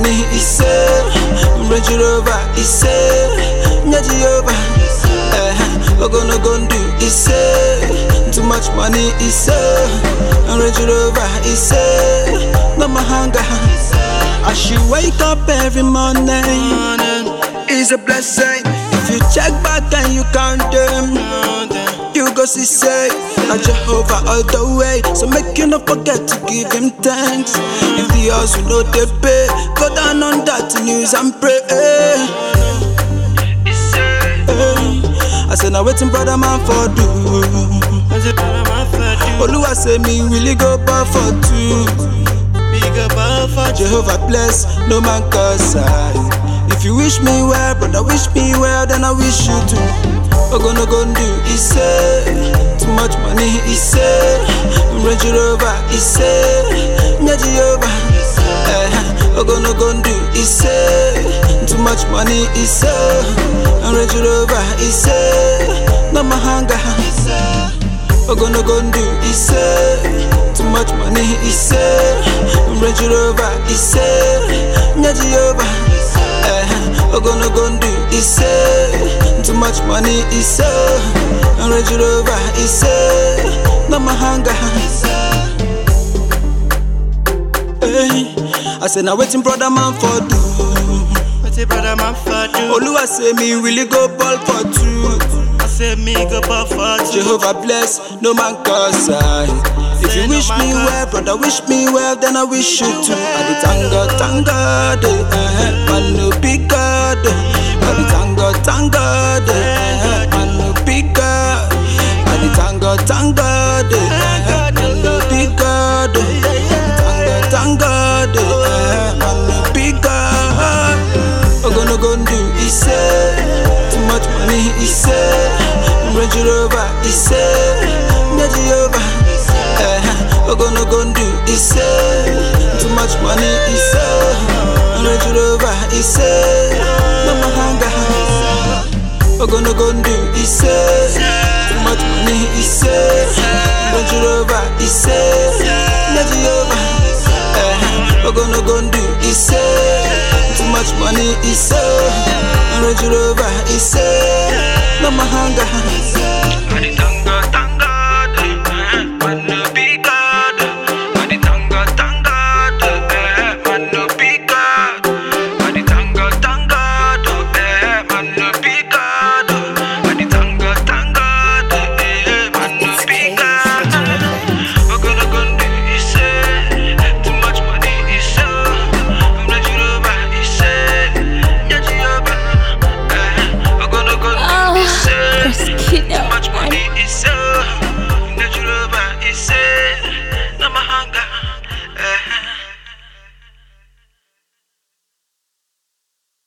money, he say. Range Rover, he say. Nyaji over. Eh, Ogono Gondu, he say. Too much money, he say. Range Rover, he say. No mahanga. I should wake up every morning. It's a blessing. If you check back and you count them, you go see say, na Jehovah all the way. So make you not forget to give him thanks. If the house you know they pay, go down on that news and pray. Hey. I say now waiting brother man for do. Oluwa say me really go bar for two. Jehovah bless, no man curse I. If you wish me well, brother, wish me well, then I wish you too. Ogono Gondu, he say, too much money, he say, Range Rover, he say, Nyaji over. Eh, Ogono Gondu, he say, too much money, he say, Range Rover, he say, no mahanga. Ogono Gondu, he say, too much money, he say, Range Rover, he say, Nyaji over. Eh, Ogono Gondu, he say, too much money, he say, Range Rover, he say, no mahanga. Hey, I say now waiting brother man for do. Oluwa say me really go ball for two. Jehovah bless, no man curse I. If you wish me well, brother, wish me well, then I wish you too. I be thank God, thank God, eh, eh, man no big God. eh. I be thank God, thank God, eh, eh, man no big God. I be thank God, thank God, eh, eh, man no big God. eh. Thank God, thank God, eh, eh, man no big God. Ogono Gondu, he say, too much money, he say, Range Rover, he say, Nyaji over. Eh, Ogono Gondu, he say, too much money, he say, Range Rover, he say, no mahanga. Ogono Gondu, he say, too much money, he say, Range Rover, he say, Nyaji over. Eh, Ogono Gondu, he say, too much money, he say, Range Rover, he say, no mahanga. I dey thank